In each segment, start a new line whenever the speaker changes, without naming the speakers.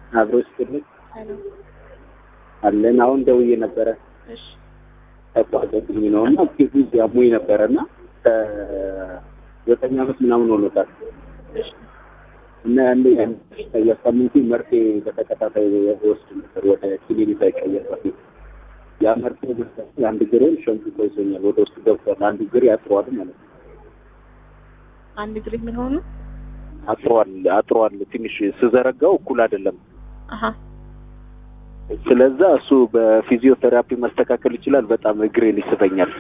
አብሮ ስትልኝ
ሄሎ።
አለን አሁን ደውዬ ነበረ
እሺ
ተቋዘብኝ ነው እና ፊቱ ያሙኝ ነበረ እና ከዘጠኝ ዓመት ምናምን ሆኖታል
እሺ
እና ያኔ የሳምንቱ መርፌ በተከታታይ ወስድ ነበር ወደ ክሊኒክ ሳይቀየር በፊት ያ መርፌ የአንድ ግሬን ሸምቅቆ ይዞኛል ወደ ውስጥ ገብቷል አንዱ ግሬ አጥሯል ማለት ነው
አንድ እግሬ ምን ሆኑ?
አጥሯል አጥሯል ትንሽ ስዘረጋው እኩል አይደለም
አሀ
ስለዛ እሱ በፊዚዮቴራፒ መስተካከል ይችላል በጣም እግሬን ይስበኛል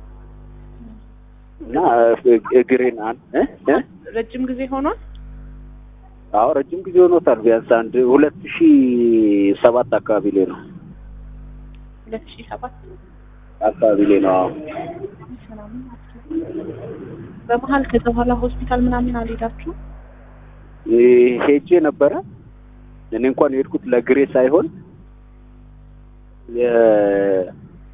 እና እግሬን አን- እ እ
ረጅም ጊዜ ሆኗል።
አዎ ረጅም ጊዜ ሆኖታል ቢያንስ አንድ ሁለት ሺ ሰባት አካባቢ ላይ ነው
ሁለት ሺህ ሰባት
አካባቢ ላይ ነው አዎ
ምናምን ማለት ነው። በመሀል ከዛ በኋላ ሆስፒታል ምናምን አልሄዳችሁ?
ይ- ሄጄ ነበረ እኔ እንኳን የሄድኩት ለግሬ ሳይሆን የ-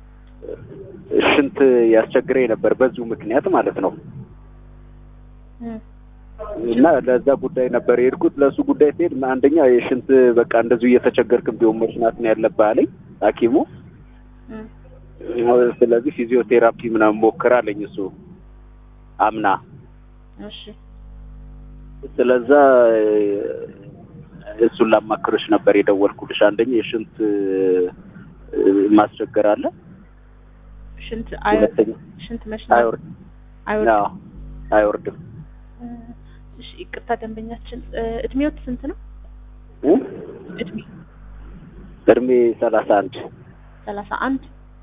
ሽንት ያስቸግረኝ ነበር በዚሁ ምክንያት ማለት ነው
እም፣
እና ለዛ ጉዳይ ነበር የሄድኩት ለእሱ ጉዳይ ሲሄድ አንደኛ የሽንት በቃ እንደዚሁ እየተቸገርክ ቢሆን መሽናት ነው ያለብህ አለኝ ሐኪሙ
እም፣
ስለዚህ ፊዚዮቴራፒ ምናምን ሞክር አለኝ እሱ አምና
እሺ
ስለዛ እ፣ እሱን ላማክርሽ ነበር የደወልኩልሽ አንደኛ የሽንት እ፣ ማስቸገር አለ
ሽንት አይ
ሁለተኛ
ሽንት መሽናት
አይወርድም
አይወርድም።
አዎ፣ አይወርድም
እ፣ እሺ ይቅርታ ደንበኛችን እ፣ እድሜዎት ስንት ነው?
እ?
እድሜ
እድሜ ሰላሳ አንድ
ሰላሳ አንድ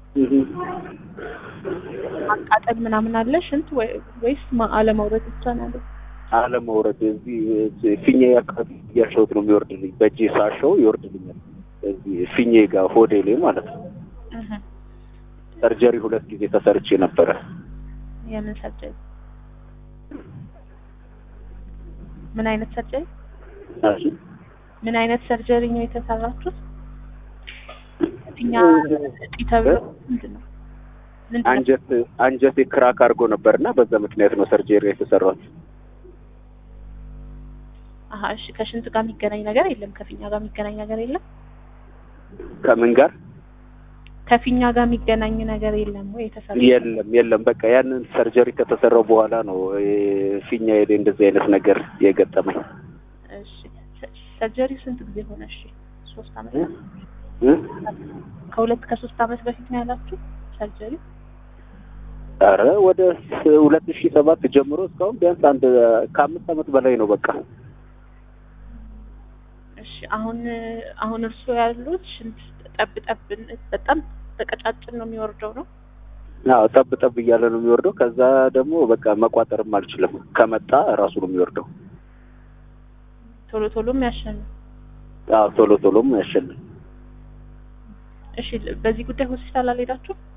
ማቃጠል ምናምን አለ ሽንት ወይ- ወይስ ማ- አለመውረድ ብቻ ነው ያለው?
አለመውረድ እዚህ ፊኛ አካባቢ እያሸሁት ነው የሚወርድልኝ በእጄ ሳሸው ይወርድልኛል እዚህ ፊኜ ጋር ሆዴ ላይ ማለት ነው
እህ፣
ሰርጀሪ ሁለት ጊዜ ተሰርቼ ነበረ
የምን ሰርጀሪ? ምን አይነት ሰርጀሪ?
እሺ።
ምን አይነት ሰርጀሪ ነው የተሰራችሁት? ፊኛ እጢ ተብሎ ምንድን ነው? ምንድን ነው?
አንጀት አንጀቴ ክራክ አድርጎ ነበርና በዛ ምክንያት ነው ሰርጀሪ የተሰራው
አሀ እሺ ከሽንት ጋር የሚገናኝ ነገር የለም። ከፊኛ ጋር የሚገናኝ ነገር የለም።
ከምን ጋር
ከፊኛ ጋር የሚገናኝ ነገር የለም ወይ የተሰራ?
የለም የለም በቃ ያንን ሰርጀሪ ከተሰራው በኋላ ነው ፊኛ ሄደ እንደዚህ አይነት ነገር የገጠመኝ
እሺ ሰ- ሰርጀሪው ስንት ጊዜ ሆነ? እሺ ሶስት አመት
እ? እ?
ከሁለት ከሶስት አመት በፊት ነው ያላችሁ ሰርጀሪ?
ኧረ ወደ ሁለት ሺህ ሰባት ጀምሮ እስካሁን ቢያንስ አንድ ከአምስት አመት በላይ ነው በቃ
እሺ አሁን አሁን እርስዎ ያሉት ሽንት ጠብ ጠብ በጣም በቀጫጭን ነው የሚወርደው ነው?
አዎ ጠብ ጠብ እያለ ነው የሚወርደው ከዛ ደግሞ በቃ መቋጠርም አልችልም ከመጣ ራሱ ነው የሚወርደው
ቶሎ ቶሎም ያሸኑ።
አዎ ቶሎ ቶሎም ያሸልም
እሺ በዚህ ጉዳይ ሆስፒታል አልሄዳችሁ?